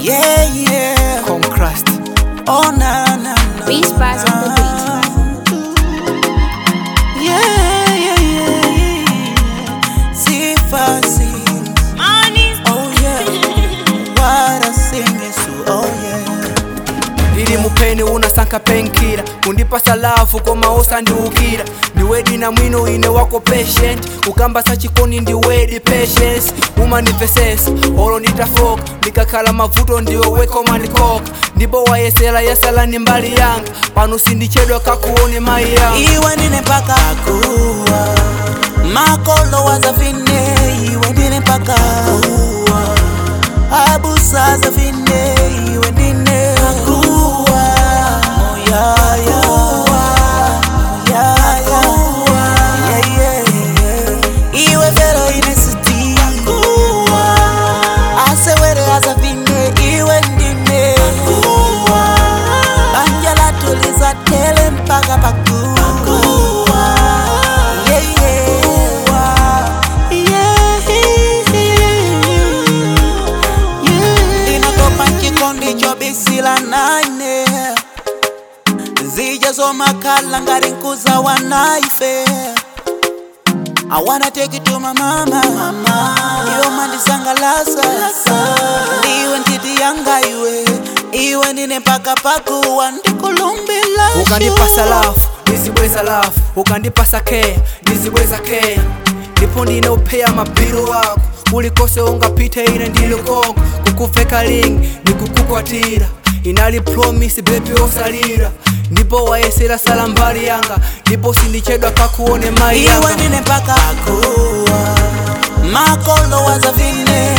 Yeah, yeah. Concrust. Oh, na, na, na. Beast Bars on the beat. Yeah, yeah, yeah, yeah. Sifa sings. Oh, yeah. What I sing is so, oh, yeah. Lili mupeni unasanka penkira kundipa salafu koma osandiukira ndiwedi na mwino ine wako patient kukamba sachikoni ndiwedi patience umanifesesa olo nditafoka ndikakhala mavuto ndiwe wekomandikoka ndipo wayesera yasala ni mbali yanga pano sindichedwa kakuone mai yanga iwe ndine mpaka kuwa makolo wazafine iwe ndine mpaka kuwa abusa zafine iwe ndine kuwa moyaya moyaya yeah, yeah, yeah. iwe fero inesiti kuwa asewere azafine iwe ndine kuwa banja latuliza tele mpaka pakuwa yeah, yeah. Yeah. inatopa chikondi chobisila nane zijazomakala ngari nkuza wanaife I wanna take it to my mama, mama. Iwe mandisangalasa ndiwe ntiti yanga iwe iwe ndine mpaka pakuwa ndikulumbila ukandipa salafu ndizibweza lafu ukandipasa keya ndizibweza keya ndipo ndine upheya mabiru wako kulikose ungapite ine ndili koko kukuveka lingi ndikukukwatira inali promisi bebi osalira ndipo wayesera sala mbali yanga ndipo sindichedwa kakuone mai iwe yanga ndine mpaka kuwa makolo wazafine